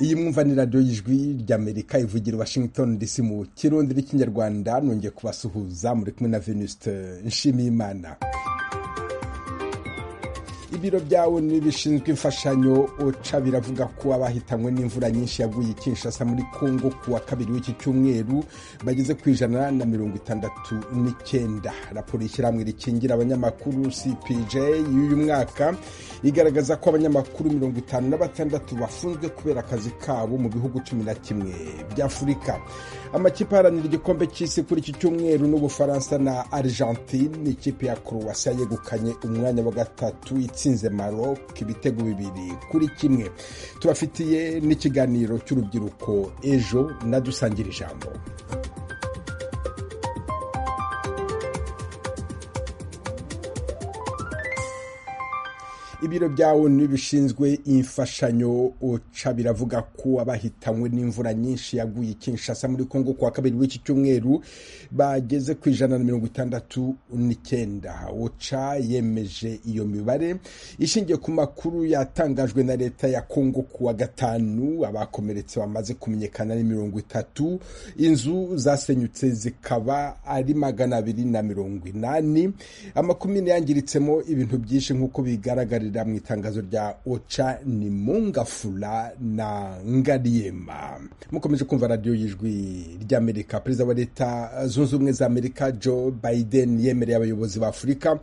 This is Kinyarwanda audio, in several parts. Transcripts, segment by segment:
iyi mwumva ni radiyo y'ijwi ry'amerika ivugira washington dc mu kirundi n'ikinyarwanda nongeye kubasuhuza muri kumwe na venusite nshimiyimana ibiro byawe n'ibishinzwe imfashanyo oca biravuga ko abahitanywe n'imvura nyinshi yaguye Kinshasa muri congo ku wa kabiri w'iki cyumweru bageze ku ijana na mirongo itandatu n'icyenda raporo y'ishyirahamwe rikingira abanyamakuru cpj y'uyu mwaka igaragaza ko abanyamakuru mirongo itanu na batandatu bafunzwe kubera akazi kabo mu bihugu cumi na kimwe by'afurika amakipe aharanira igikombe cy'isi kuri iki cyumweru n'ubufaransa na argentine ikipe ya croatia yegukanye umwanya wa gatatu itsinze Maroc ibitego bibiri kuri kimwe tubafitiye n'ikiganiro cy'urubyiruko ejo nadusangira ijambo ibiro bya onu bishinzwe imfashanyo oca biravuga ko abahitanywe n'imvura nyinshi yaguye Kinshasa muri congo kuwa kabiri w'iki cyumweru bageze ku ijana na mirongo itandatu n'icyenda oca yemeje iyo mibare ishingiye ku makuru yatangajwe na leta ya congo kuwa gatanu abakomeretse bamaze kumenyekana ni mirongo itatu inzu zasenyutse zikaba ari magana abiri na mirongo inani amakumyabiri yangiritsemo ibintu byinshi nk'uko bigaragara mu itangazo rya oca ni mungafura na ngariyema mukomeje kumva radiyo y'ijwi ry'amerika perezida wa leta zunze ubumwe za amerika joe biden yemereye abayobozi ba afurika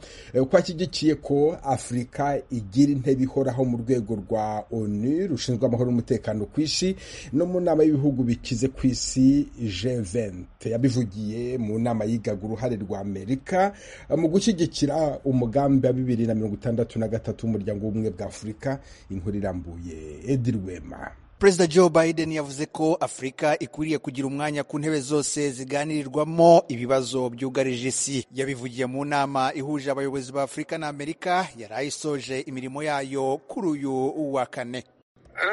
ko ashyigikiye ko afurika igira intebe ihoraho mu rwego rwa onu rushinzwe amahoro n'umutekano ku isi no mu nama y'ibihugu bikize ku isi g20 yabivugiye mu nama yigaga uruhare rwa amerika mu gushyigikira umugambi wa bibiri na mirongo itandatu na gatatu w'umuryango w'ubumwe bwa afurika inkuru irambuye edi rwema perezida joe biden yavuze ko afurika ikwiriye kugira umwanya ku ntebe zose ziganirirwamo ibibazo byugarije isi yabivugiye mu nama ihuje abayobozi ba afurika na amerika yari ayisoje imirimo yayo kuri uyu wa kane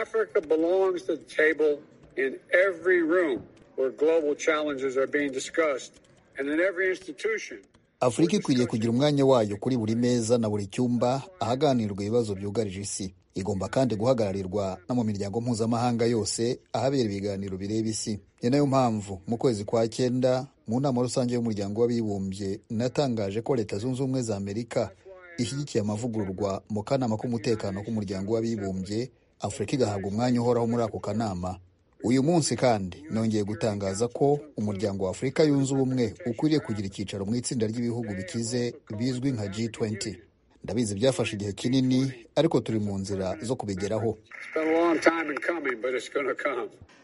africa belongs to the table in every room where global challenges are being discussed and in every institution afurika ikwiriye kugira umwanya wayo kuri buri meza na buri cyumba ahaganirwa ibibazo byugarije isi igomba kandi guhagararirwa no mu miryango mpuzamahanga yose ahabera ibiganiro bireba isi ni nayo mpamvu mu kwezi kwa cyenda mu nama rusange y'umuryango w'abibumbye natangaje ko leta zunze ubumwe za amerika ishyigikiye amavugururwa mu kanama k'umutekano k'umuryango w'abibumbye afurika igahabwa umwanya uhoraho muri ako kanama uyu munsi kandi nongeye gutangaza ko umuryango wa afurika yunze ubumwe ukwiriye kugira icyicaro mu itsinda ry'ibihugu bikize bizwi nka G20 ndabizi byafashe igihe kinini ariko turi mu nzira zo kubigeraho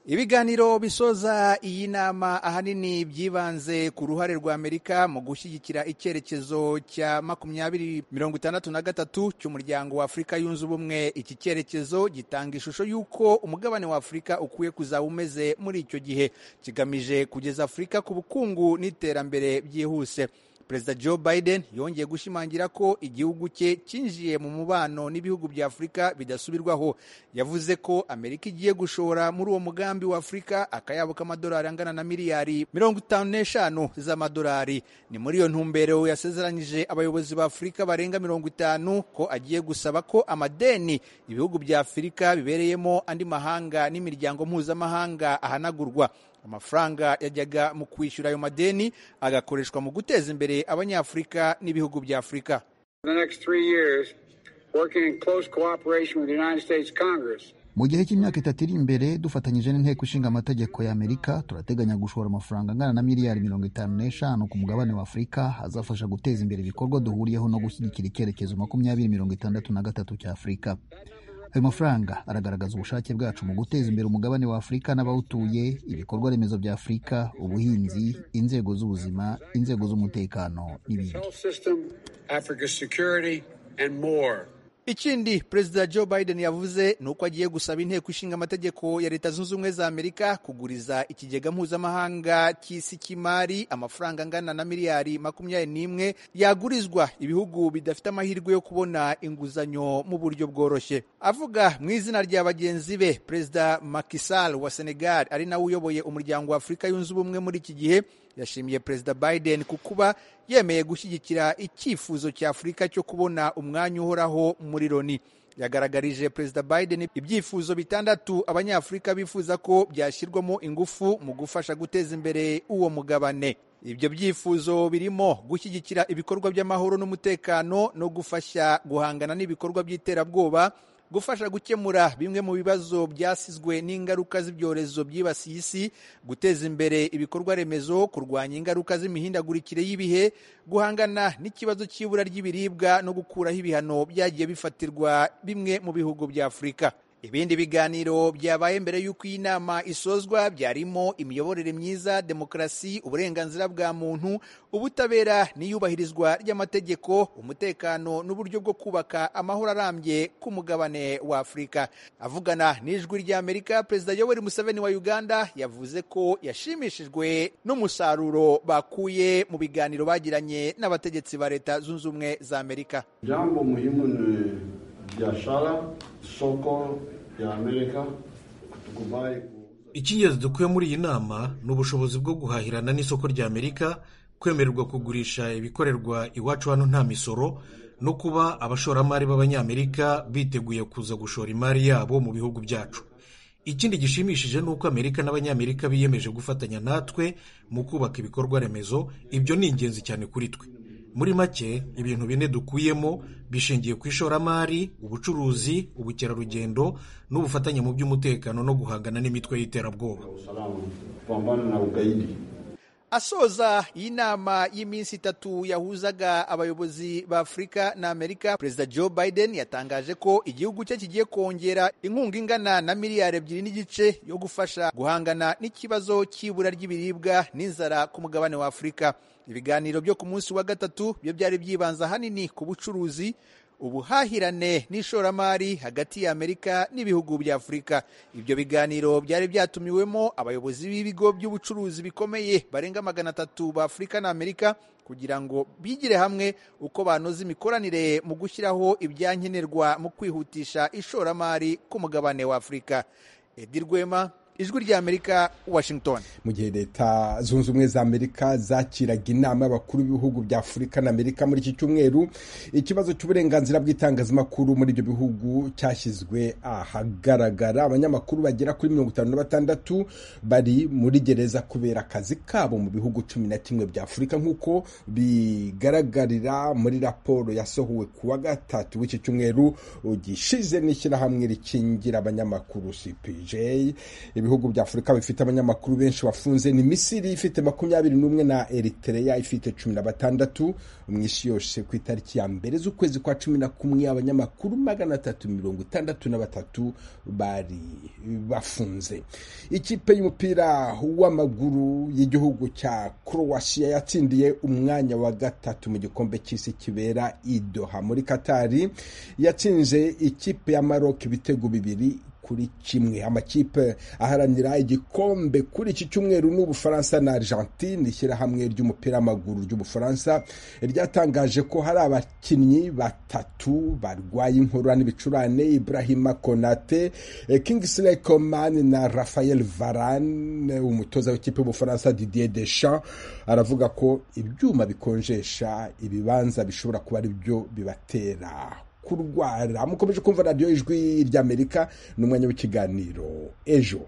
ibiganiro bisoza iyi nama ahanini byibanze ku ruhare rwa amerika mu gushyigikira icyerekezo cya makumyabiri mirongo itandatu na gatatu cy'umuryango wa afurika yunze ubumwe iki cyerekezo gitanga ishusho y'uko umugabane wa afurika ukwiye kuzaba umeze muri icyo gihe kigamije kugeza afurika ku bukungu n'iterambere byihuse perezida joe biden yongeye gushimangira ko igihugu cye cyinjiye mu mubano n'ibihugu bya afurika bidasubirwaho yavuze ko amerika igiye gushora muri uwo mugambi wa afurika akayabo k'amadolari angana na miliyari mirongo itanu n'eshanu z'amadolari ni muri iyo ntumbero yasezeranyije abayobozi ba afurika barenga mirongo itanu ko agiye gusaba ko amadeni ibihugu bya afurika bibereyemo andi mahanga n'imiryango mpuzamahanga ahanagurwa amafaranga yajyaga mu kwishyura ayo madeni agakoreshwa mu guteza imbere abanyafurika n'ibihugu bya afurika mu gihe cy'imyaka itatu iri imbere dufatanyije n'inteko ishinga amategeko ya amerika turateganya gushora amafaranga angana na miliyari mirongo itanu n'eshanu ku mugabane wa afurika azafasha guteza imbere ibikorwa duhuriyeho no gushyigikira icyerekezo makumyabiri mirongo itandatu na gatatu cya afurika ayo mafaranga aragaragaza ubushake bwacu mu guteza imbere umugabane wa afurika n'abawutuye ibikorwa remezo bya afurika ubuhinzi inzego z'ubuzima inzego z'umutekano n'ibindi ikindi perezida joe biden yavuze ni uko agiye gusaba inteko ishinga amategeko ya leta zunze ubumwe za amerika kuguriza ikigega mpuzamahanga cy'isi cy'imari amafaranga angana na miliyari makumyabiri n'imwe yagurizwa ibihugu bidafite amahirwe yo kubona inguzanyo mu buryo bworoshye avuga mu izina rya bagenzi be perezida makisal wa senegal ari nawe uyoboye umuryango wa afurika yunze ubumwe muri iki gihe yashimiye perezida biden ku kuba yemeye gushyigikira icyifuzo cya afurika cyo kubona umwanya uhoraho muri loni yagaragarije perezida biden ibyifuzo bitandatu abanyafurika bifuza ko byashyirwamo ingufu mu gufasha guteza imbere uwo mugabane ibyo byifuzo birimo gushyigikira ibikorwa by'amahoro n'umutekano no gufasha guhangana n'ibikorwa by'iterabwoba gufasha gukemura bimwe mu bibazo byasizwe n'ingaruka z'ibyorezo byibasiye isi guteza imbere ibikorwa remezo kurwanya ingaruka z'imihindagurikire y'ibihe guhangana n'ikibazo cy'ibura ry'ibiribwa no gukuraho ibihano byagiye bifatirwa bimwe mu bihugu bya afurika ibindi biganiro byabaye mbere y'uko iyi nama isozwa byarimo imiyoborere myiza demokarasi uburenganzira bwa muntu ubutabera n'iyubahirizwa ry'amategeko umutekano n'uburyo bwo kubaka amahoro arambye k'umugabane wa afurika avugana n'ijwi ry'amerika perezida yoweri museveni wa uganda yavuze ko yashimishijwe n'umusaruro bakuye mu biganiro bagiranye n'abategetsi ba leta zunze ubumwe za amerika jambo muhimu ni biashara soko ya amerika tukubali icy'ingenzi dukuye muri iyi nama ni ubushobozi bwo guhahirana n'isoko rya amerika kwemererwa kugurisha ibikorerwa iwacu hano nta misoro no kuba abashoramari b'abanyamerika biteguye kuza gushora imari yabo mu bihugu byacu ikindi gishimishije ni uko amerika n'abanyamerika biyemeje gufatanya natwe mu kubaka ibikorwa remezo ibyo ni ingenzi cyane kuri twe muri make ibintu bine dukuyemo bishingiye ku ishoramari ubucuruzi ubukerarugendo n'ubufatanye mu by'umutekano no guhangana n'imitwe y'iterabwoba asoza iyi nama y'iminsi itatu yahuzaga abayobozi ba afurika na amerika perezida joe biden yatangaje ko igihugu cye kigiye kongera inkunga ingana na miliyari ebyiri n'igice yo gufasha guhangana n'ikibazo cy'ibura ry'ibiribwa n'inzara ku mugabane wa afurika ibiganiro byo ku munsi wa gatatu byo byari byibanze ahanini ku bucuruzi ubuhahirane n'ishoramari hagati ya amerika n'ibihugu bya afurika ibyo biganiro byari byatumiwemo abayobozi b'ibigo by'ubucuruzi bikomeye barenga magana atatu ba afurika na amerika kugira ngo bigire hamwe uko banoza imikoranire mu gushyiraho ibyankenerwa mu kwihutisha ishoramari ku mugabane wa afurika edi rwema ijwi rya amerika washington mu gihe leta zunze ubumwe za amerika zakiraga inama y'abakuru b'ibihugu bya afurika na amerika muri iki cyumweru ikibazo cy'uburenganzira bw'itangazamakuru muri ibyo bihugu cyashyizwe ahagaragara abanyamakuru bagera kuri mirongo itanu na batandatu bari muri gereza kubera akazi kabo mu bihugu cumi na kimwe bya afurika nk'uko bigaragarira muri raporo yasohowe ku wa gatatu w'iki cyumweru gishize n'ishyirahamwe rikingira abanyamakuru cpj ibihugu bya afurika bifite abanyamakuru benshi bafunze ni misiri ifite makumyabiri n'umwe na eritereya ifite cumi na batandatu mu isi yose ku itariki ya mbere z'ukwezi kwa cumi na kumwe abanyamakuru magana atatu mirongo itandatu na batatu bari bafunze ikipe y'umupira w'amaguru y'igihugu cya korowasiya yatsindiye umwanya wa gatatu mu gikombe cy'isi kibera idoha muri katari yatsinze ikipe ya maroc ibitego bibiri kuri kimwe amakipe aharanira igikombe kuri iki cyumweru ni ubufaransa na argentine ishyirahamwe ry'umupira w'amaguru ry'ubufaransa ryatangaje ko hari abakinnyi batatu barwaye inkorora n'ibicurane ibrahima konate kingsley coman na rafael varane umutoza w'ikipe y'ubufaransa didier deschamps aravuga ko ibyuma bikonjesha ibibanza bishobora kuba ari byo bibatera kurwara mukomeje kumva radiyo ijwi ry'amerika ni umwanya w'ikiganiro ejo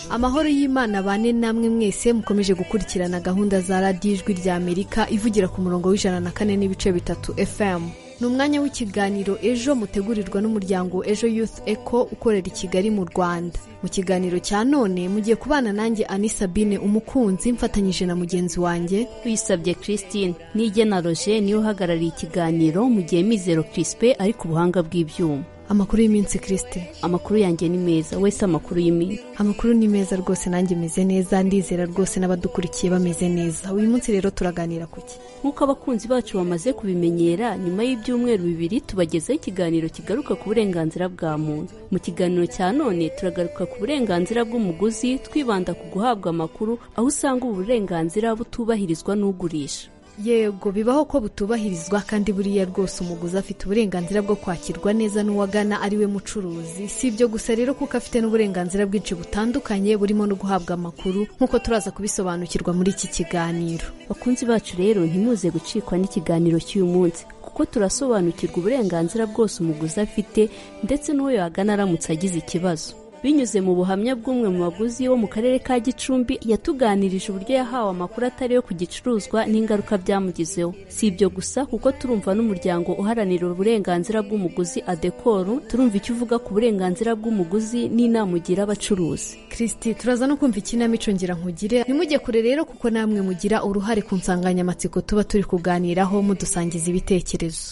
amahoro y'imana bane namwe mwese mukomeje gukurikirana gahunda za radiyo ijwi ry'amerika ivugira ku murongo w'ijana na kane n'ibice bitatu fm ni umwanya w'ikiganiro ejo mutegurirwa n'umuryango ejo youth eco ukorera i kigali mu rwanda mu kiganiro cya none mugiye kubana nanjye ani sabine umukunzi mfatanyije na mugenzi wanjye wisabye christine n'igena roger niwe uhagarariye ikiganiro mu gihe mizero crispin ari ku buhanga bw'ibyuma amakuru y'iminsi christine amakuru yanjye ni meza wese amakuru y'iminsi amakuru ni meza rwose nanjye meze neza ndizera rwose n'abadukurikiye bameze neza uyu munsi rero turaganira ku ki nk'uko abakunzi bacu bamaze kubimenyera nyuma y'ibyumweru bibiri tubagezaho ikiganiro kigaruka ku burenganzira bwa muntu mu kiganiro cya none turagaruka ku burenganzira bw'umuguzi twibanda ku guhabwa amakuru aho usanga ubu burenganzira butubahirizwa n'ugurisha yego bibaho ko butubahirizwa kandi buriya rwose umuguzi afite uburenganzira bwo kwakirwa neza n'uwagana ari we mucuruzi si ibyo gusa rero kuko afite n'uburenganzira bwinshi butandukanye burimo no guhabwa amakuru nk'uko turaza kubisobanukirwa muri iki kiganiro bakunzi bacu rero ntimuze gucikwa n'ikiganiro cy'uyu munsi kuko turasobanukirwa uburenganzira bwose umuguzi afite ndetse n'uwo yagana aramutse agize ikibazo binyuze mu buhamya bw'umwe mu baguzi wo mu karere ka gicumbi yatuganirije uburyo yahawe amakuru atari yo ku gicuruzwa n'ingaruka byamugizeho si ibyo gusa kuko turumva n'umuryango uharanira uburenganzira bw'umuguzi adekoru turumva icyo uvuga ku burenganzira bw'umuguzi n'inama ugira abacuruzi kirisiti turaza no kumva ikinamico ngira nkugire ntimujye kure rero kuko namwe mugira uruhare ku nsanganyamatsiko tuba turi kuganiraho mudusangiza ibitekerezo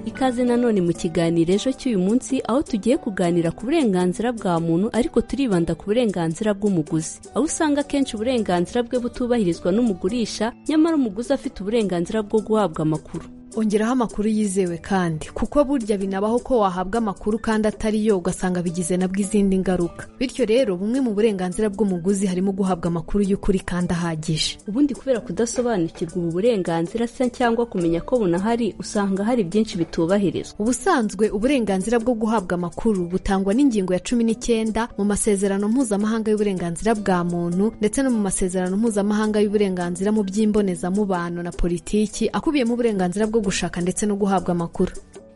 ikaze nanone mu kiganiro ejo cy'uyu munsi aho tugiye kuganira ku burenganzira bwa muntu ariko turibanda ku burenganzira bw'umuguzi aho usanga akenshi uburenganzira bwe butubahirizwa n'umugurisha nyamara umuguzi afite uburenganzira bwo guhabwa amakuru ongeraho amakuru yizewe kandi kuko burya binabaho ko wahabwa amakuru kandi atari yo ugasanga bigize nabwo izindi ngaruka bityo rero bumwe mu burenganzira bw'umuguzi harimo guhabwa amakuru y'ukuri kandi ahagije ubundi kubera kudasobanukirwa ubu burenganzira se cyangwa kumenya ko bunahari usanga hari byinshi bitubahirizwa ubusanzwe uburenganzira bwo guhabwa amakuru butangwa n'ingingo ya cumi n'icyenda mu masezerano mpuzamahanga y'uburenganzira bwa muntu ndetse no mu masezerano mpuzamahanga y'uburenganzira mu by'imbonezamubano na politiki akubiyemo uburenganzira bwo gushaka ndetse no guhabwa amakuru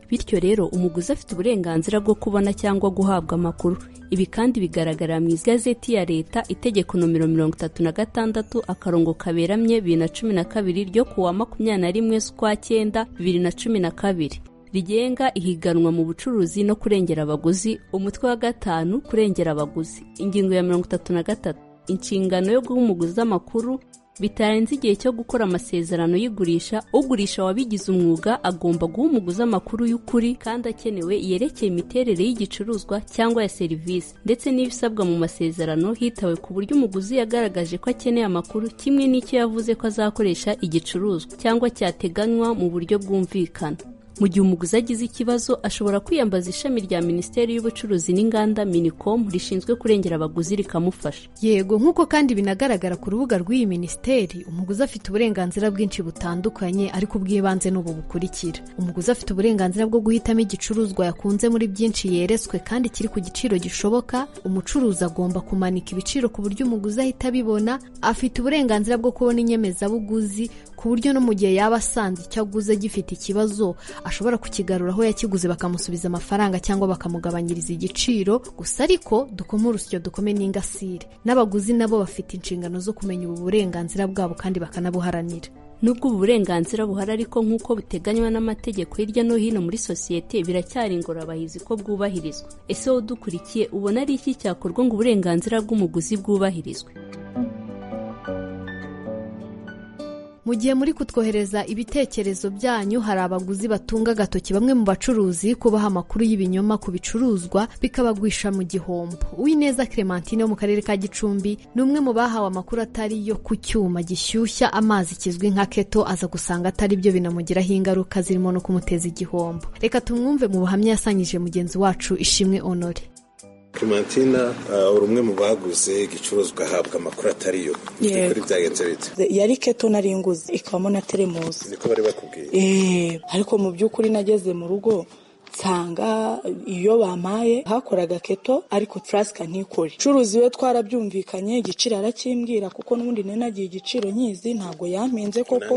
bityo rero umuguzi afite uburenganzira bwo kubona cyangwa guhabwa amakuru ibi kandi bigaragarira mu igazeti ya leta itegeko nomero mirongo itatu na gatandatu akarongo kaberamye bibiri na cumi na kabiri ryo kuwa makumyabiri na rimwe z'ukwa cyenda bibiri na cumi na kabiri rigenga ihiganwa mu bucuruzi no kurengera abaguzi umutwe wa gatanu kurengera abaguzi ingingo ya mirongo itatu na gatatu inshingano yo guha umuguzi amakuru bitarenze igihe cyo gukora amasezerano y'igurisha ugurisha wabigize umwuga agomba guha umuguzi amakuru y'ukuri kandi akenewe yerekeye imiterere y'igicuruzwa cyangwa ya serivisi ndetse n'ibisabwa mu masezerano hitawe ku buryo umuguzi yagaragaje ko akeneye amakuru kimwe n'icyo yavuze ko azakoresha igicuruzwa cyangwa cyateganywa mu buryo bwumvikana mu gihe umuguzi agize ikibazo ashobora kwiyambaza ishami rya minisiteri y'ubucuruzi n'inganda minicom rishinzwe kurengera abaguzi rikamufasha yego nk'uko kandi binagaragara ku rubuga rw'iyi minisiteri umuguzi afite uburenganzira bwinshi butandukanye ariko ubw'ibanze ni ubu bukurikira umuguzi afite uburenganzira bwo guhitamo igicuruzwa yakunze muri byinshi yeretswe kandi kiri ku giciro gishoboka umucuruzi agomba kumanika ibiciro ku buryo umuguzi ahita abibona afite uburenganzira bwo kubona inyemezabuguzi ku buryo no mu gihe yaba asanze icyo aguze gifite ikibazo ashobora kukigarura aho yakiguze bakamusubiza amafaranga cyangwa bakamugabanyiriza igiciro gusa ariko dukome urusyo dukome n'ingasire n'abaguzi nabo bafite inshingano zo kumenya ubu burenganzira bwabo kandi bakanabuharanira nubwo ubu burenganzira buhari ariko nk'uko buteganywa n'amategeko hirya no hino muri sosiyete biracyari ingorabahizi ko bwubahirizwa ese wowe udukurikiye ubona ari iki cyakorwa ngo uburenganzira bw'umuguzi bwubahirizwe mu gihe muri kutwohereza ibitekerezo byanyu hari abaguzi batunga agatoki bamwe mu bacuruzi kubaha amakuru y'ibinyoma ku bicuruzwa bikabagwisha mu gihombo uwineza clementine wo mu karere ka gicumbi ni umwe mu bahawe amakuru atari yo ku cyuma gishyushya amazi kizwi nka keto aza gusanga atari byo binamugiraho ingaruka zirimo no kumuteza igihombo reka tumwumve mu buhamya yasanyije mugenzi wacu ishimwe honore clementina uri umwe mu baguze igicuruzwa ahabwa amakuru atariyo kuri byagenze bite yari keto nari nguze ikabamo na teremusi niko bari bakubwiye eee ariko mu by'ukuri nageze mu rugo nsanga iyo bampaye hakoraga keto ariko furasika ntikore curuzi we twarabyumvikanye igiciro arakimbwira kuko n'ubundi nagiye igiciro nyizi ntabwo yampinze koko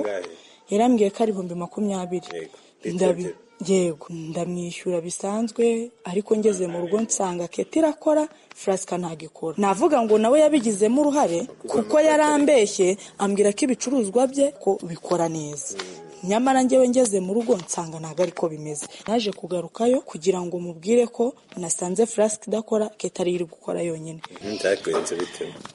yarambwiye ko ari ibihumbi makumyabiri ndabyo yego ndamwishyura bisanzwe ariko ngeze mu rugo nsanga keti irakora furasika ntabwo ikora navuga ngo nawe yabigizemo uruhare kuko yarambeshye ambwira ko ibicuruzwa bye ko bikora neza nyamara ngewe ngeze mu rugo nsanga ntabwo ariko bimeze naje kugarukayo kugira ngo mubwire ko nasanze furasika idakora keti ariyo iri gukora yonyine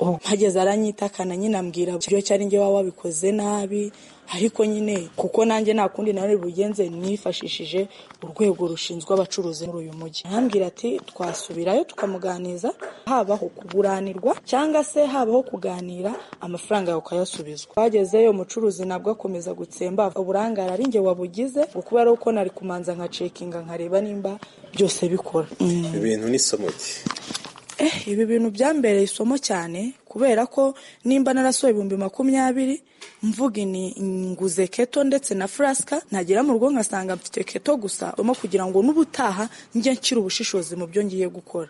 mpageze aranyitakana nyine ambwira ibyo cyari ngewe wabikoze nabi ariko nyine kuko nanjye nta kundi nari bugenze nifashishije urwego rushinzwe abacuruzi muri uyu mujyi arambwira ati twasubirayo tukamuganiza habaho kuburanirwa cyangwa se habaho kuganira amafaranga yawe ukayasubizwa twagezeyo umucuruzi nabwo akomeza gutsemba uburangare ari njye wabugize kuko ari uko nari kumanza nkacekinga nkareba nimba byose bikora ibintu n'isomo rye ibi bintu byambereye isomo cyane kubera ko nimba narasohoye ibihumbi makumyabiri mvuga nguze keto ndetse na furasika nagera mu rugo nkasanga mfite keto gusa urimo kugira ngo n'ubutaha njye nshyire ubushishozi mu byo ngiye gukora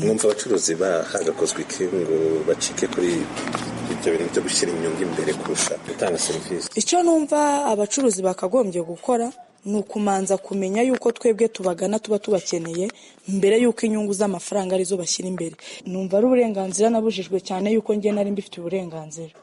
mwumva abacuruzi bahagakozwe iki ngo bacike kuri ibyo bintu byo gushyira inyungu imbere kurusha gutanga serivisi icyo numva abacuruzi bakagombye gukora ni ukumanza kumenya yuko twebwe tubagana tuba tubakeneye mbere y'uko inyungu z'amafaranga arizo bashyira imbere numva ari uburenganzira nabujijwe cyane yuko njye nari mbifite uburenganzira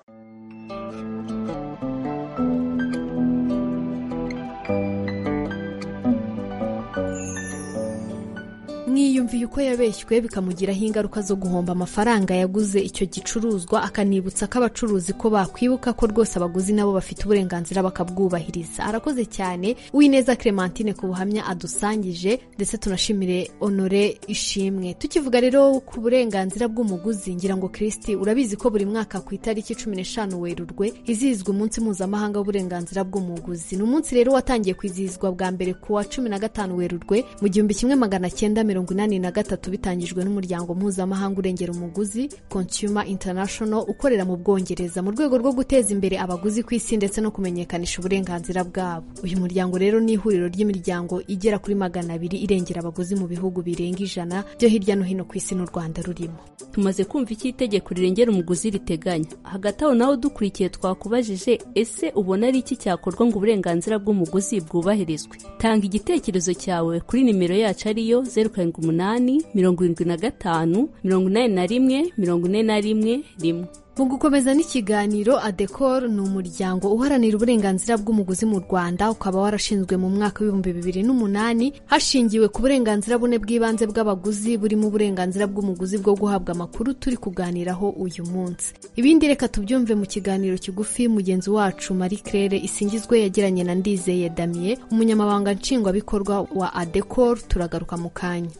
mwiyumviye uko yabeshywe bikamugiraho ingaruka zo guhomba amafaranga yaguze icyo gicuruzwa akanibutsa ko abacuruzi ko bakwibuka ko rwose abaguzi nabo bafite uburenganzira bakabwubahiriza arakoze cyane uwineza clementine ku buhamya adusangije ndetse tunashimire honore ishimwe tukivuga rero ku burenganzira bw'umuguzi ngira ngo kirisiti urabizi ko buri mwaka ku itariki cumi n'eshanu werurwe izihizwa umunsi mpuzamahanga w'uburenganzira bw'umuguzi ni umunsi rero watangiye kwizihizwa bwa mbere ku wa cumi na gatanu werurwe mu gihumbi kimwe magana cyenda mirongo mirongo inani na gatatu bitangijwe n'umuryango mpuzamahanga urengera umuguzi consumer international ukorera mu bwongereza mu rwego rwo guteza imbere abaguzi ku isi ndetse no kumenyekanisha uburenganzira bwabo uyu muryango rero ni ihuriro ry'imiryango igera kuri magana abiri irengera abaguzi mu bihugu birenga ijana byo hirya no hino ku isi n'u rwanda rurimo tumaze kumva icyo itegeko rirengera umuguzi riteganya hagati aho nawe dukurikiye twakubajije ese ubona ari iki cyakorwa ngo uburenganzira bw'umuguzi bwubahirizwe tanga igitekerezo cyawe kuri nimero yacu ariyo zeru karindwi karindwi umunani mirongo irindwi na gatanu mirongo inani na rimwe mirongo ine na rimwe rimwe mu gukomeza n'ikiganiro adekor ni umuryango uharanira uburenganzira bw'umuguzi mu rwanda ukaba warashinzwe mu mwaka w'ibihumbi bibiri n'umunani hashingiwe ku burenganzira bune bw'ibanze bw'abaguzi burimo uburenganzira bw'umuguzi bwo guhabwa amakuru turi kuganiraho uyu munsi ibindi reka tubyumve mu kiganiro kigufi mugenzi wacu marie claire isingizwe yagiranye na ndizeye damiye umunyamabanga nshingwabikorwa wa adekor turagaruka mu kanya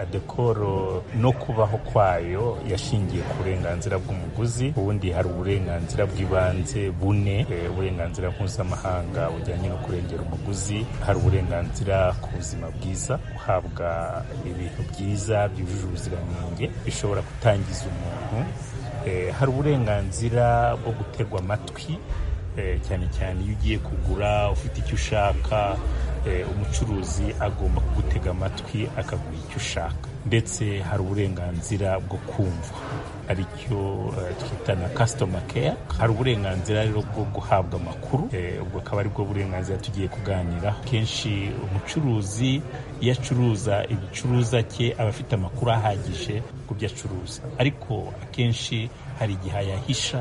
adekoro no kubaho kwayo yashingiye ku burenganzira bw'umuguzi ubundi hari uburenganzira bw'ibanze bune uburenganzira mpuzamahanga bujyanye no kurengera umuguzi hari uburenganzira ku buzima bwiza guhabwa ibintu byiza byujuje ubuziranenge bishobora gutangiza umuntu hari uburenganzira bwo guterwa amatwi cyane cyane iyo ugiye kugura ufite icyo ushaka umucuruzi agomba kugutega amatwi akaguha icyo ushaka ndetse hari uburenganzira bwo kumva aricyo twita na kasitoma keya hari uburenganzira rero bwo guhabwa amakuru ubwo akaba aribwo burenganzira tugiye kuganiraho kenshi umucuruzi iyo acuruza igicuruza cye aba afite amakuru ahagije ku byo acuruza ariko akenshi hari igihe ayahisha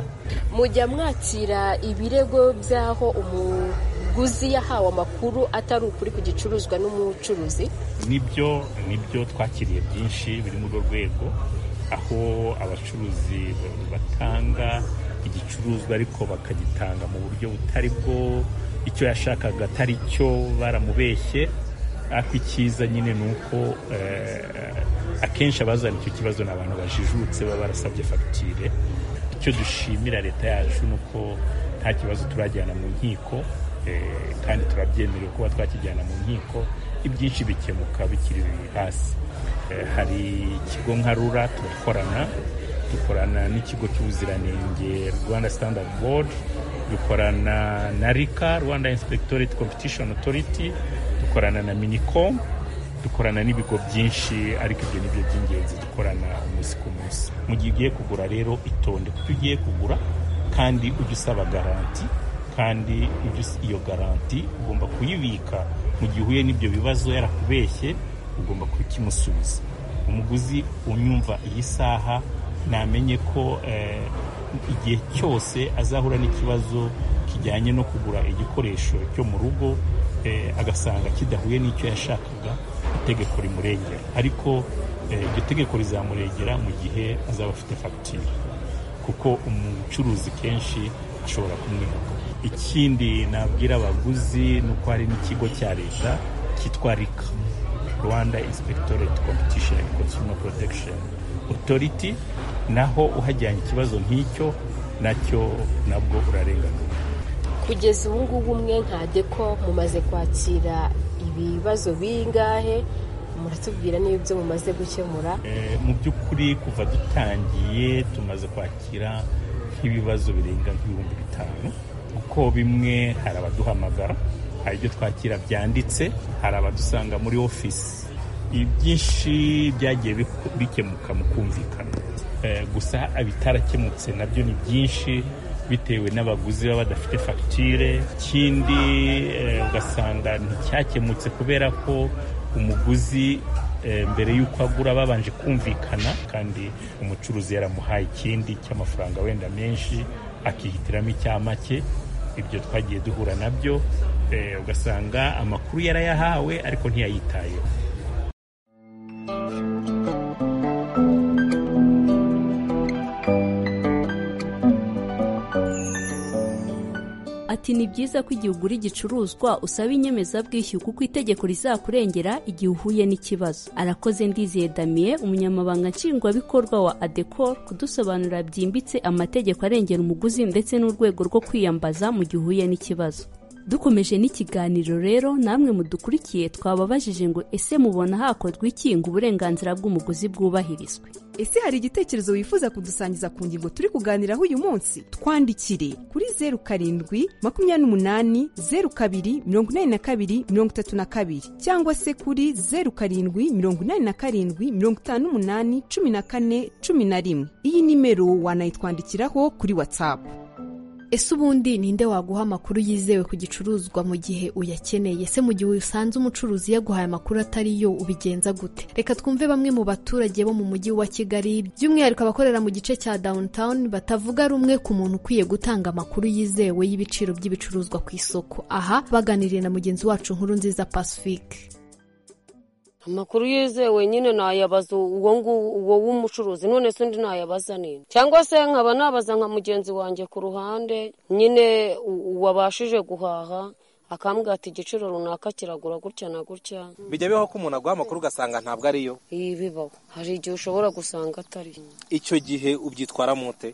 mujya mwakira ibirego by'aho umuguzi yahawe amakuru atari ukuri ku gicuruzwa n'umucuruzi nibyo nibyo twakiriye byinshi biri muri urwo rwego aho abacuruzi batanga igicuruzwa ariko bakagitanga mu buryo butari bwo icyo yashakaga atari cyo baramubeshye ariko icyiza nyine ni uko akenshi abazana icyo kibazo ni abantu bajijutse baba barasabye fagitire icyo dushimira leta yacu ni uko nta kibazo turajyana mu nkiko kandi turabyemerewe kuba twakijyana mu nkiko ibyinshi bikemuka bikiri hasi hari ikigo nka rura turakorana dukorana n'ikigo cy'ubuziranenge rwanda standard board dukorana na rika rwanda inspectorate competition authority dukorana na minicom dukorana n'ibigo byinshi ariko ibyo ni byo by'ingenzi dukorana umunsi ku munsi mu gihe ugiye kugura rero itonde kuko ugiye kugura kandi ujya usaba garanti kandi iyo garanti ugomba kuyibika mu gihe uhuye n'ibyo bibazo yarakubeshye ugomba kukimusubiza umuguzi unyumva iyi saha namenye ko igihe cyose azahura n'ikibazo kijyanye no kugura igikoresho cyo mu rugo agasanga kidahuye n'icyo yashakaga itegeko rimurengera ariko iryo tegeko rizamurengera mu gihe azaba afite fagitire kuko umucuruzi kenshi ashobora kumwiba ikindi nabwira abaguzi ni uko hari n'ikigo cya leta cyitwa rika rwanda inspectorate competition and consumer protection authority naho uhajyanye ikibazo nk'icyo nacyo nabwo urarenganurwa kugeza ubu ngubu umwe nkajye ko mumaze kwakira ibibazo bingahe muratubwira n'ibyo mumaze gukemura mu by'ukuri kuva dutangiye tumaze kwakira nk'ibibazo birenga nk'ibihumbi bitanu kuko bimwe hari abaduhamagara hari ibyo twakira byanditse hari abadusanga muri ofisi ibyinshi byagiye bikemuka mu kumvikana gusa ibitarakemutse nabyo ni byinshi bitewe n'abaguzi baba badafite fagitire ikindi ugasanga nticyakemutse kubera ko umuguzi mbere y'uko agura babanje kumvikana kandi umucuruzi yaramuhaye ikindi cy'amafaranga wenda menshi akihitiramo icya make ibyo twagiye duhura nabyo ugasanga amakuru yarayahawe ariko ntiyayitayeho ati ni byiza ko igihe ugura igicuruzwa usaba inyemezabwishyu kuko itegeko rizakurengera igihe uhuye n'ikibazo arakoze ndizeye damiye umunyamabanga nshingwabikorwa wa adekor kudusobanurira byimbitse amategeko arengera umuguzi ndetse n'urwego rwo kwiyambaza mu gihe uhuye n'ikibazo dukomeje n'ikiganiro rero namwe mudukurikiye twababajije ngo ese mubona hakorwa iki ngo uburenganzira bw'umuguzi bwubahirizwe ese hari igitekerezo wifuza kudusangiza ku ngingo turi kuganiraho uyu munsi twandikire kuri zeru karindwi makumyabiri n'umunani zeru kabiri mirongo inani na kabiri mirongo itatu na kabiri cyangwa se kuri zeru karindwi mirongo inani na karindwi mirongo itanu n'umunani cumi na kane cumi na rimwe iyi nimero wanayitwandikiraho kuri watsapu ese ubundi ninde waguha amakuru yizewe ku gicuruzwa mu gihe uyakeneye ese mu gihe usanze umucuruzi yaguhaye amakuru atari yo ubigenza gute reka twumve bamwe mu baturage bo mu mujyi wa kigali by'umwihariko abakorera mu gice cya downtown batavuga rumwe ku muntu ukwiye gutanga amakuru yizewe y'ibiciro by'ibicuruzwa ku isoko aha baganiriye na mugenzi wacu nkuru nziza pacifique amakuru yizewe nyine nayabaza uwo uwo w'umucuruzi none se undi nayabaza nini cyangwa se nkaba nabaza nka mugenzi wanjye ku ruhande nyine wabashije guhaha akambwira ati igiciro runaka kiragura gutya na gutya bijya bibaho ko umuntu aguha amakuru ugasanga ntabwo ariyo iyi bibaho hari igihe ushobora gusanga atari icyo gihe ubyitwara mute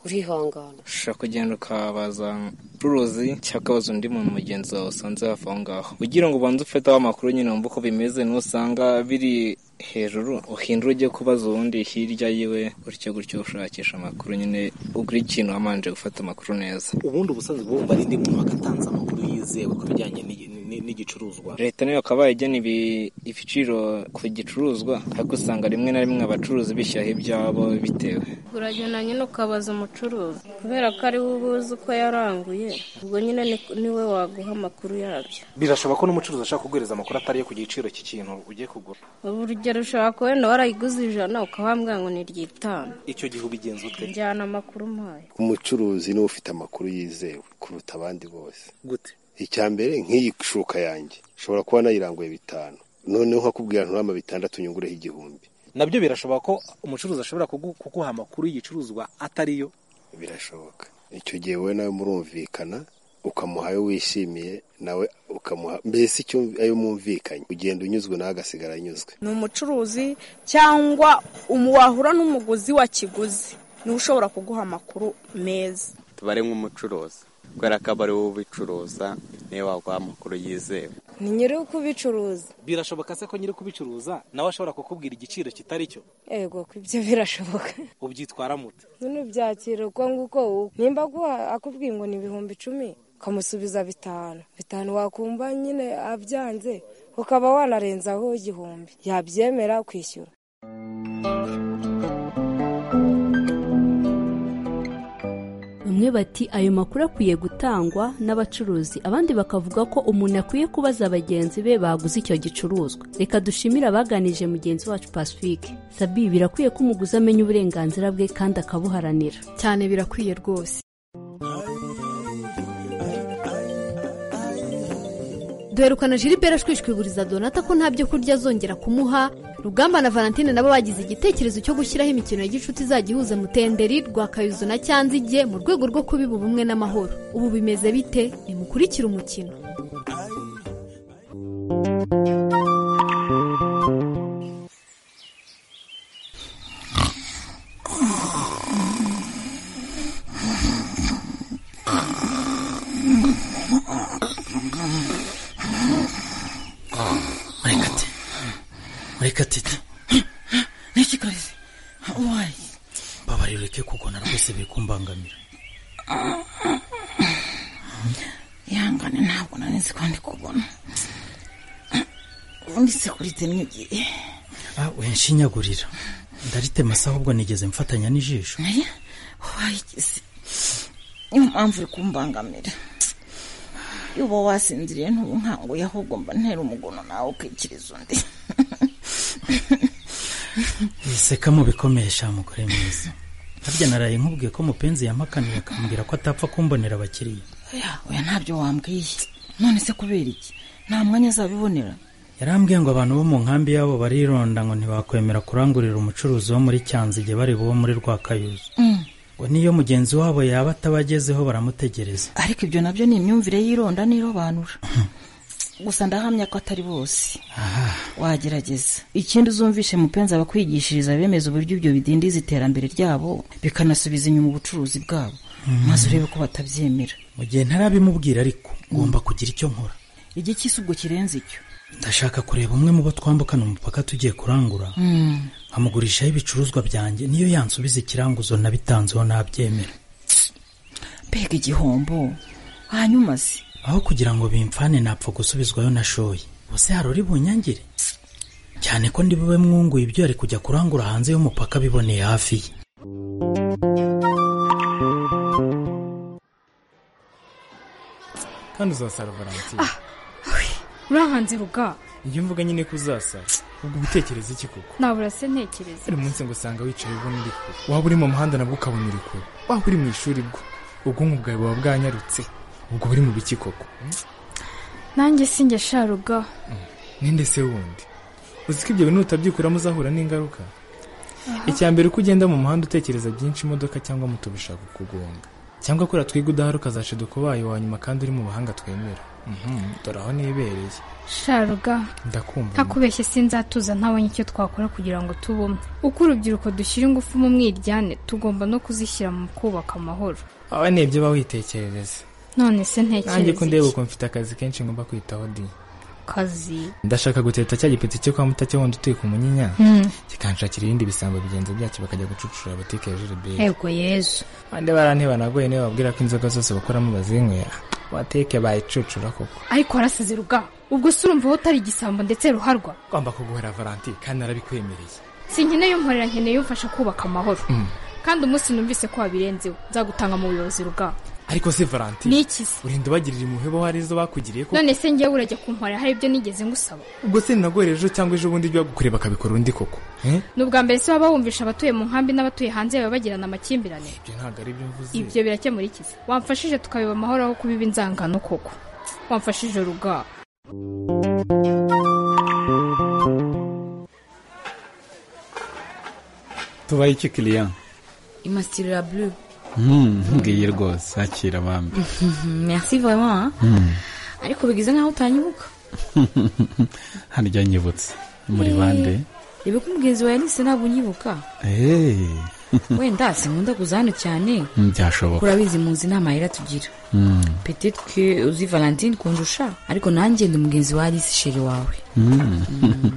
urihangana ushobora kugenda ukabaza umucuruzi cyangwa ukabaza undi muntu mugenzi wawe usanze hafi aho ngaho ugira ngo ubanze ufate aho amakuru nyine wumve uko bimeze n'usanga biri hejuru uhindura ujye kubaza uwundi hirya yiwe gutyo gutyo ushakisha amakuru nyine ugura ikintu wamanje gufata amakuru neza ubundi ubusanzwe bwumva ari indi muntu wagatanze amakuru yizewe ku bijyanye n'igicuruzwa leta nayo bakaba igena ibiciro ku gicuruzwa ariko usanga rimwe na rimwe abacuruzi bishyiraho ibyabo bitewe uragenda nyine ukabaza umucuruzi kubera ko ari we ubuzi uko yaranguye ubwo nyine niwe waguha amakuru yabyo birashoboka ko n'umucuruzi ashaka kuguhereza amakuru atari ku giciro cy'ikintu ugiye kugura urugero ushobora kubona warayiguze ijana ukabambwira ngo ni ry'itanu icyo gihe ubigenza ute njyana amakuru mpaye umucuruzi niwe ufite amakuru yizewe kuruta abandi bose gute icya mbere nk'iyi shuka yanjye ushobora kuba nayiranguye bitanu noneho nkakubwira nturama bitandatu nyungureho igihumbi nabyo birashoboka ko umucuruzi ashobora kuguha amakuru y'igicuruzwa atariyo birashoboka icyo gihe wowe nawe murumvikana ukamuha ayo wishimiye nawe ukamuha mbese icyo ayo mwumvikanye ugenda unyuzwe nawe agasigara anyuzwe ni umucuruzi cyangwa wahura n'umuguzi wa kiguzi niwe ushobora kuguha amakuru meza tubare nk'umucuruzi kubera ko aba ari wowe ubicuruza niyo waguha amakuru yizewe ni nyiri ukubicuruza birashoboka se ko nyiri kubicuruza nawe ashobora kukubwira igiciro kitari cyo yego ko ibyo birashoboka ubyitwara mute n'ubyakira uko nguko nimba akubwiye ngo ni ibihumbi icumi ukamusubiza bitanu bitanu wakumva nyine abyanze ukaba wanarenzaho igihumbi yabyemera kwishyura bamwe bati ayo makuru akwiye gutangwa n'abacuruzi abandi bakavuga ko umuntu akwiye kubaza bagenzi be baguze icyo gicuruzwa reka dushimire abaganije mugenzi wacu pacifique sabi birakwiye ko umuguzi amenya uburenganzira bwe kandi akabuharanira cyane birakwiye rwose duherukana jilibera ashwishwiburiza donata ko nta byo kurya azongera kumuha rugamba na valentine nabo bagize igitekerezo cyo gushyiraho imikino ya gicuti izajya ihuza mutenderi rwa kayuzo na cyanzige mu rwego rwo kubiba ubumwe n'amahoro ubu bimeze bite nimukurikire umukino murekatete murekatete niki karize wayi mbabarira ureke kugona rwose biri kumbangamira ihangane ntabwo nanizi ko ndi kubona ubundi se kurite n'igihe Ah, wenshinyagurira ndaritema se ahubwo nigeze mfatanya n'ijisho wayigeze niyo mpamvu uri kumbangamira iyo uba wasinziriye ntubunkanguye ahubwo mba ntera umugono nawe ukikiriza undi wiseka mu bikomeye sha mugore mwiza harya naraye nkubwiye ko mupenzi yampakaniye akambwira ko atapfa kumbonera abakiriya oya oya ntabyo wambwiye none se kubera iki nta mwanya azabibonera yarambwiye ngo abantu bo mu nkambi yabo barironda ngo ntibakwemera kurangurira umucuruzi wo muri cyanzige bareba uwo muri rwakayuzu Mm. ngo niyo mugenzi wabo yaba atabagezeho baramutegereza ariko ibyo nabyo ni imyumvire y'ironda n'irobanura gusa ndahamya ko atari bose wagerageza ikindi uzumvishe mupenzi abakwigishiriza bemeza uburyo ibyo bidindiza iterambere ryabo bikanasubiza inyuma ubucuruzi bwabo Mm. maze urebe ko batabyemera mu gihe ntarabimubwira ariko ngomba kugira icyo nkora igicyisi ubwo kirenze icyo ndashaka kureba umwe mu bo twambukana umupaka tugiye kurangura Mm. nkamugurishaho ibicuruzwa byanjye niyo yansubiza ikiranguzo nabitanzeho nabyemera mbega igihombo hanyuma se aho kugira ngo bimfane napfa gusubizwayo nashoye ubuse hari uri bunyangire cyane ko ndi bube mwunguye ibyo yari kujya kurangura hanze y'umupaka biboneye hafi ye kandi uzasara valentine urahanze ruga iyo mvuga nyine ko uzasara ubwo utekereza iki koko nabura se ntekereza buri munsi ngo usanga wicaye ubona uri kure waba uri mu muhanda nabwo ukabona uri kure waba uri mu ishuri bwo ubwonko bwawe buba bwanyarutse ubwo buri mu biki koko nanjye sinjye sha ruga ninde se wundi uzi ko ibyo bintu utabyikuramo uzahura n'ingaruka icya mbere uko ugenda mu muhanda utekereza byinshi imodoka cyangwa moto bishaka kugonga cyangwa kora twiga udaharuka za sheduko bayo wa nyuma kandi uri mu bahanga twemera Mhm, dore aho nibereye sha ruga ndakumva ntakubeshye sinzatuza ntabonye icyo twakora kugira ngo tubumwe uko urubyiruko dushyira ingufu mu mwiryane tugomba no kuzishyira mu kubaka amahoro aba ni ibyo bawitekerereza none se nanjye ko ndeba ntekereza iki uko mfite akazi kenshi ngomba kwitaho di kazi ndashaka guteta cya gipeti cyo kwa mutacyo wundi uteka umunyinya Mm. kikanshakira ibindi bisambo bigenza byacyo bakajya gucucura butike ya jiriberi ego yezu bande baranteba nagoye niba babwira ko inzoga zose bakoramo bazinywera wateke bayicucura koko ariko warasize ruga ubwo se urumva wowe utari igisambo ndetse ruharwa ugomba kuguhera valanti kandi narabikwemereye sinkeneye umporera nkeneye umfasha kubaka amahoro Mm. kandi umunsi numvise ko wabirenzeho nzagutanga mu buyobozi ruga ariko se valanti Ni iki se? urenda ubagirira impuhwe bo hari izo bakugiriye ko none se njyewe urajya kumporera hari ibyo nigeze ngusaba ubwo se nagore ejo cyangwa ejo bundi ibyo bagukuriye bakabikora undi koko Eh? ni ubwa mbere se waba wumvisha abatuye mu nkambi n'abatuye hanze baba bagirana amakimbirane ibyo ntabwo ari byo mvuze ibyo birakemura iki se wamfashije tukabiba amahoro aho kubiba inzangano koko wamfashije ruga tubaye iki kiriya imasitiri ya bulu ngiye rwose akira abami merci vraiment hein? Hmm. ariko bigize nkaho utanyibuka harya nyibutse muri bande reba ko umugenzi wawe nise ntabwo unyibuka Hey. wenda sinkunda kuza hano cyane byashoboka urabizi muzi inama yera tugira Hmm. petete ke uzi valentine kundusha ariko nanjye ndi umugenzi wa alice sheri wawe Hmm.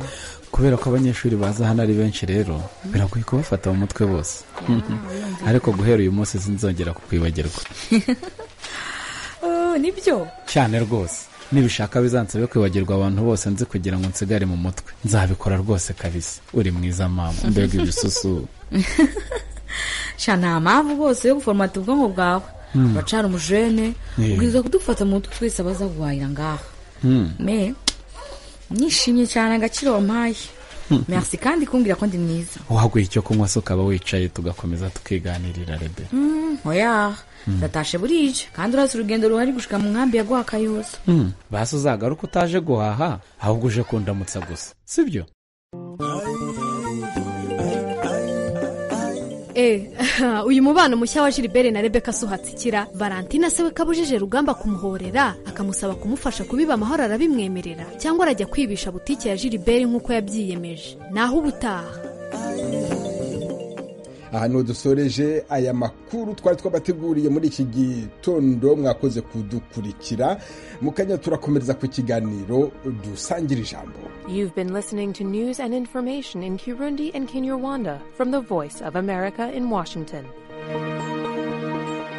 kubera ko abanyeshuri baza hano ari benshi rero biragoye kubafata mu mutwe bose ariko guhera uyu munsi sinzongera kukwibagirwa Oh, nibyo cyane rwose nibishaka bizansabe kwibagirwa abantu bose nzi kugira ngo nsigare mu mutwe nzabikora rwose kabisa uri mwiza mama mbega ibisusu sha nta mpamvu rwose yo guforomata ubwonko bwawe Mm. uracana umujene Yeah. ubwiza kudufata mu mutwe twese abaza guhahira ngaha Hmm. me nishimye cyane agaciro wampaye merci kandi kumbwira ko ndi mwiza waguye icyo kunywa se ukaba wicaye tugakomeza tukiganirira rebe Mm, oya Mm. ndatashe burije kandi urazi urugendo ruhari gushika mu nkambi ya gwakayuza Hmm. basi uzagaruka utaje guhaha ahubwo uje kundamutsa gusa sibyo Eh, uyu mubano mushya wa Gilbert na Rebecca si uhatsikira Valentina se we kabujije rugamba kumuhorera akamusaba kumufasha kubiba amahoro arabimwemerera cyangwa arajya kwibisha butike ya Gilbert nk'uko yabyiyemeje naho ubutaha aha niho dusoreje aya makuru twari twabateguriye muri iki gitondo mwakoze kudukurikira mu kanya turakomereza ku kiganiro dusangira ijambo You've been listening to news and information in Kirundi and Kinyarwanda from the Voice of America in Washington.